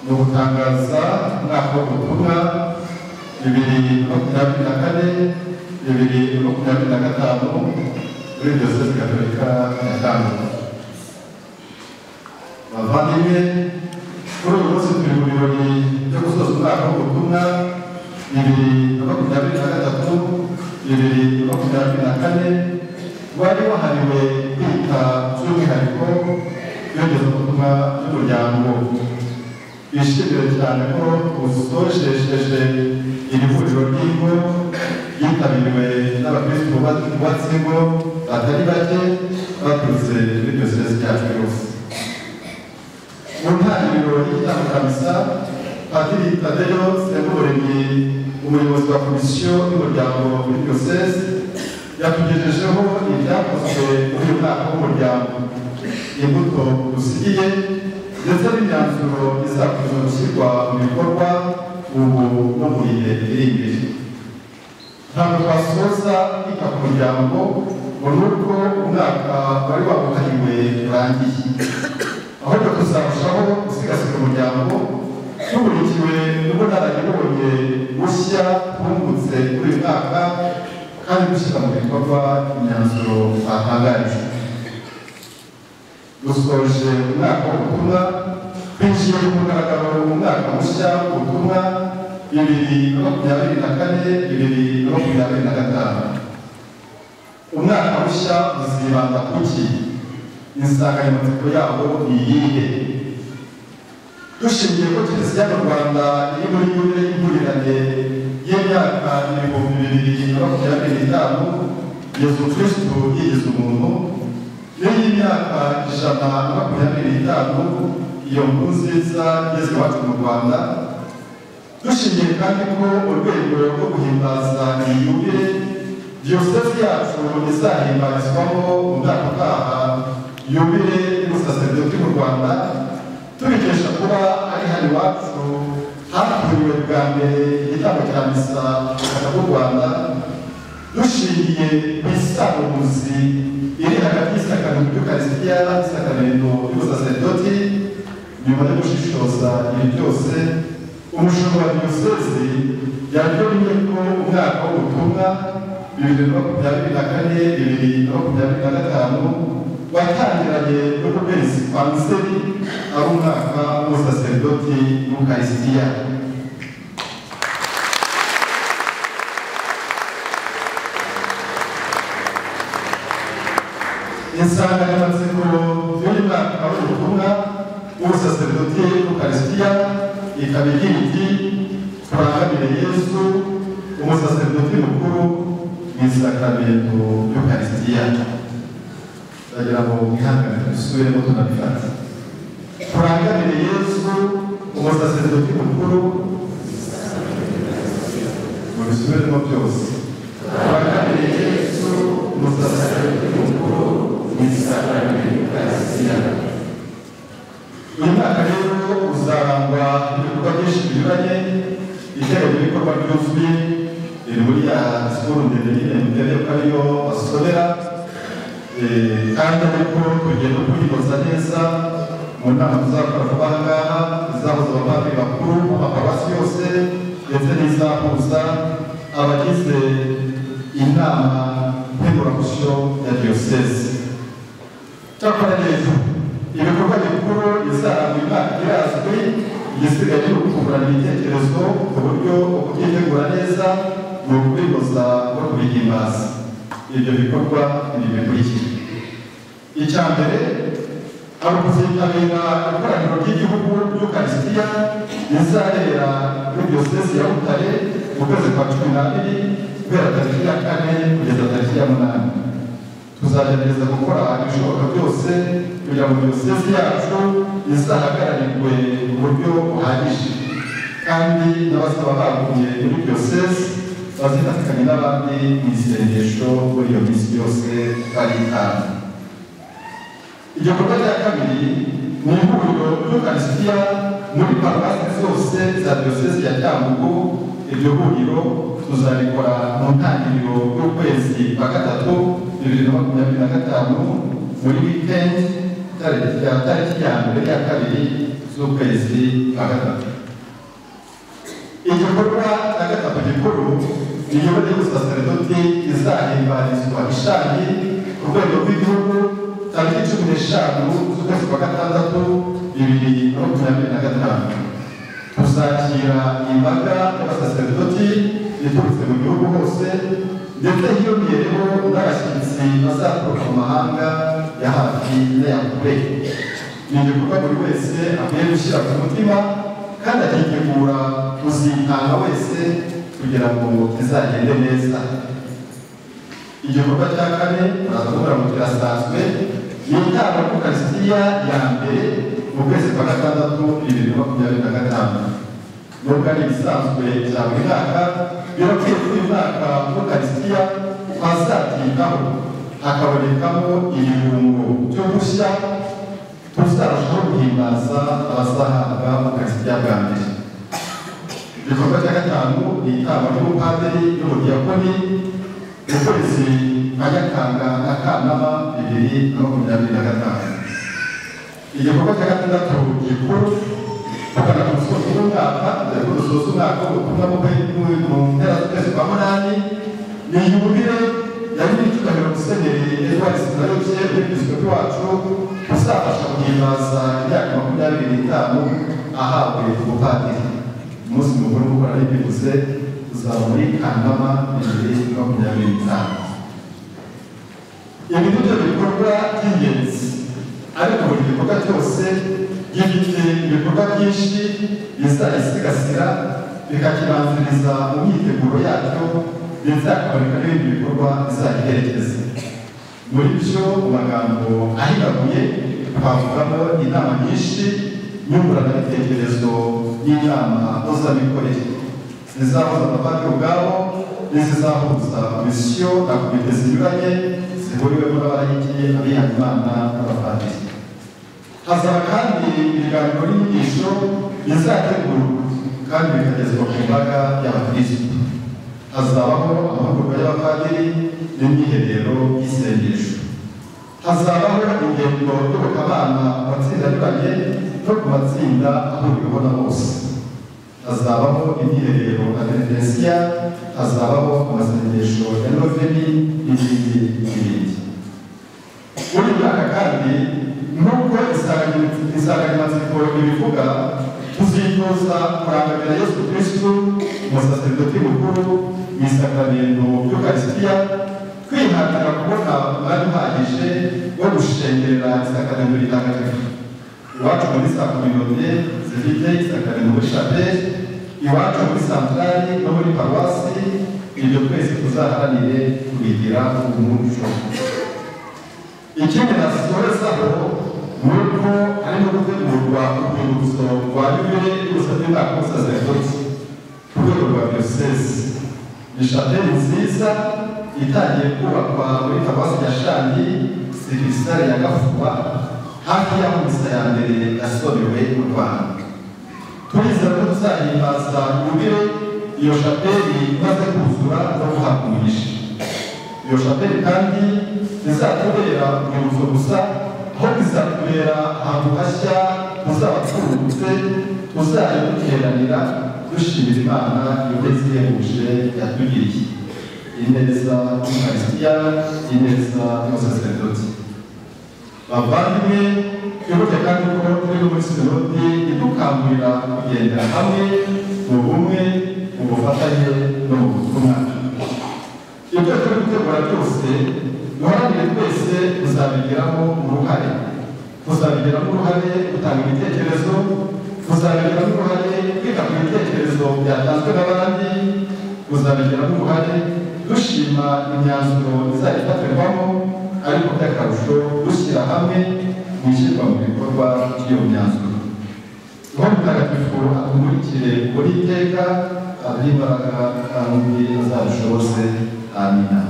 ni ugutangaza umwaka w'ubutumwa bibiri makumyabiri na kane bibiri makumyabiri na gatanu muri diyosezi gatolika ya Tabora bavandimwe kuri uyu munsi turi mu birori byo gusoza umwaka w'ubutumwa bibiri na makumyabiri na gatatu bibiri na makumyabiri na kane wari wahariwe kwita by'umwihariko yongeza ubutumwa by'umuryango bishimira cyane ko usoresheje iri huriro ry'ingo yitabiriwe n'abakristo bubatse ingo batari bake baturutse muri diyosezi yacu yose mu ntangiriro y'igitabo kamisa padiri tadeyo semuremyi umuyobozi wa komisiyo y'umuryango muri diyosezi yatugejejeho ibyakozwe muri uyu mwaka w'umuryango imbuto dusigiye ndetse n'imyanzuro izakomeza gushyirwa mu bikorwa ubu no mu gihe iri imbere ntabwo twasoza kwita ku muryango ngo ni uko umwaka wari wabuhariwe urangiye ahubwo tuzarushaho gusigasira umuryango tuburikiwe n'ubunararibonye bushya twungutse kuri uyu mwaka kandi gushyira mu bikorwa imyanzuro batangaje dusoje umwaka w'ubutumwa twinjiye ku mugaragaro mu mwaka mushya w'ubutumwa bibiri na makumyabiri na kane bibiri na makumyabiri na gatanu umwaka mushya uzibanda ku ki insanganyamatsiko yawo ni iyihe dushingiye ko kiliziya mu rwanda iri muri yure y'impurirane y'imyaka ibihumbi bibiri na makumyabiri n'itanu yezu kirisitu yigize umuntu iyo y'imyaka ijana na makumyabiri n'itanu iyo nkuru nziza igeze iwacu mu rwanda dushingiye kandi ko urwego rwo guhimbaza iyi yubile diyosezi yacu izahimbarizwamo mu mwaka utaha yubile y'ubusaseridoti mu rwanda tubikesha kuba ari hano iwacu haturiwe bwa mbere igitambo cya misa ubutaka bw'u rwanda dushingiye ku isaruzi iri hagati y'isakano ry'ukarisitiya n'isakamentu y'ubusaseridoti nyuma yo gushishoza ibi byose umushumba wa diyosezi yaryonye ko umwaka w'ubutumwa bibiri na makumyabiri na kane bibiri na makumyabiri na gatanu watangiranye n'ukwezi kwa miseri ari umwaka w'ubusaseridoti n'ukarisitiya insanganyamatsiko y'uyu mwaka w'ubutumwa w'ubusaseridoti y'ukarisitiya ikaba igira iti turangamire yesu umusaseridoti mukuru mu isakaramentu y'ukarisitiya ndagira ngo mwihangane dusubiremo tunabifata turangamire yesu umusaseridoti mukuru mu bisubiremo byose turangamire yesu umusaseridoti mukuru uyu mwaka rero uzarangwa ibikorwa byinshi binyuranye ibitero by'ibikorwa byuzuye iri muri ya sikuru ndende nyine ndende ko ariyo basomera kandi ariko tugenda kuyinoza neza mu nama tuzakora vuba aha ngaha izahuza abapadiri bakuru amaparuwasi yose ndetse n'izahuza abagize inama nkemuramusyo ya diyoseze cyakora neza ibikorwa bikuru bizarangwa imyaka irazwi igisigaye ni ukungurana ibitekerezo ku buryo ukubyitegura neza ni ukubinoza no kubihimbaza ibyo bikorwa ni bikurikira icya mbere hari ukuzitabira ikoraniro ry'igihugu ry'ukarisitiya rizabera muri diyosezi ya butare mu kwezi kwa cumi n'abiri guhera tariki ya kane kugeza tariki ya munani tuzagerageza gukora ibishoboka byose kugira ngo diyosezi yacu izahagararirwe mu buryo buhagije kandi n'abazaba bagumye muri diyosezi bazifatanye n'abandi mu isengesho muri iyo minsi yose baritanga igikorwa cya kabiri ni ihuriro ry'ukarisitiya muri paruwasi zose za diyosezi ya cyambugu iryo huriro tuzarikora mu ntangiriro y'ukwezi kwa gatatu bibiri na makumyabiri na gatanu muri wikendi tariki ya tariki ya mbere ya kabiri z'ukwezi kwa gatatu igikorwa cya gatatu gikuru ni igikorwa cyo gusa saredoti izahimbarizwa ishami ku rwego rw'igihugu tariki cumi n'eshanu z'ukwezi kwa gatandatu bibiri na makumyabiri na gatanu kuzakira imbaga y'abasaseredoti iturutse mu gihugu hose ndetse hiyongereho n'abashyitsi bazaturuka mu mahanga ya hafi n'aya kure ni igikorwa buri wese akwiye gushyira ku mutima kandi akitegura kuzitanga wese kugira ngo bizagende neza igikorwa cya kane muraza kubura mu kirasanzwe ni itangwa ku karistiya ya mbere mu kwezi kwa gatandatu bibiri na makumyabiri na gatanu nubwo ari ibisanzwe bya buri mwaka birakwiye ko uyu mwaka muri karistiya twazatitaho hakabonekamo ibirungo byo gushya tuzarushaho guhimbaza abazahabwa mu karistiya bwa mbere igikorwa cya gatanu ni itangwa ry'umupadiri n'umudiyakoni mu kwezi kwa nyakanga na kanama bibiri na makumyabiri na gatanu igikorwa cya gatandatu gikuru kugana ku musozo w'umwaka dore ko dusoza umwaka w'ubutumwa bw'ubukungu mu mpera z'ukwezi kwa munani ni yubile yari icyubahiro musenyeri edward sinayoke w'episkopi wacu uzafasha guhimbaza imyaka makumyabiri n'itanu ahawe ubupadiri umunsi mukuru nk'uko nari mbivuze uzaba muri kanama bibiri na makumyabiri n'itanu ibi ni byo bikorwa by'ingenzi ariko buri gikorwa cyose gifite ibikorwa byinshi bizayisigasira bikakibanziriza mu myiteguro yacyo ndetse hakaboneka n'ibindi bikorwa bizayiherekeza muri byo mu magambo ahinaguye twavugamo inama nyinshi nyunguranabitekerezo n'inama mpuzamikorere zizahuza abapadiri ubwabo n'izizahuza komisiyo na komite zinyuranye zihuriwemo n'abayigiye abihaye imana n'abapadiri hazaba kandi ibiganiro n'inyigisho bizategurwa kandi bikagezwa ku mbaga y'abakirisitu hazabaho amahugurwa y'abapadiri n'imyiherero y'isengesho hazabaho ingendo y'ubukabana mu matsinda anyuranye no ku matsinda ahuriweho na bose hazabaho imyiherero na venedensiya hazabaho amasengesho ya noveni n'ibindi n'ibindi muri uyu mwaka kandi nubwo insanganyamatsiko ibivuga tuzitoza kurangamira yesu kristu umusaseridoti mukuru mu isakaramentu y'ukarisitiya kwihatira kubona umwanya uhagije wo gushengerera isakaramentu ritagatifu iwacu muri za kominote zifite isakaramentu muri shapeli iwacu muri santarari no muri paruwasi ibyo twese tuzaharanire kubigira umuco ikindi nasizorezaho ni uko harimo gutegurwa urwibutso rwa yubile y'ubusabe bwa musaseridoti ku rwego rwa diyosezi ni shapeli nziza itangiye kubakwa muri paruwasi ya shandi sirisitari ya gafuba hafi y'aho misa ya mbere yasorewe mu rwanda turizera ko tuzahimbaza yubile iyo shapeli imaze kuzura no guhabwa umugisha iyo shapeli kandi izatubera urwibutso gusa aho bizatubera ahantu hashya tuzaba twungutse tuzayiduteranira dushimira imana yogeze ihebuje yatugiriye ineza y'ukarisitiya ineza y'umusaseridoti bavandimwe twibuke kandi ko turi muri sinodi idukangurira kugendera hamwe mu bumwe mu bufatanye no mu butumwa ibyo turi gutegura byose duharanire twese kuzabigiramo uruhare kuzabigiramo uruhare gutanga ibitekerezo kuzabigiramo uruhare kwita ku bitekerezo byatanzwe n'abandi kuzabigiramo uruhare dushima imyanzuro izayifatirwamo ariko by'akarusho dushyira hamwe mu ishyirwa mu bikorwa by'iyo myanzuro niho mutagatifu atumurikire muri iteka aduhe imbaraga kandi azabishobose amina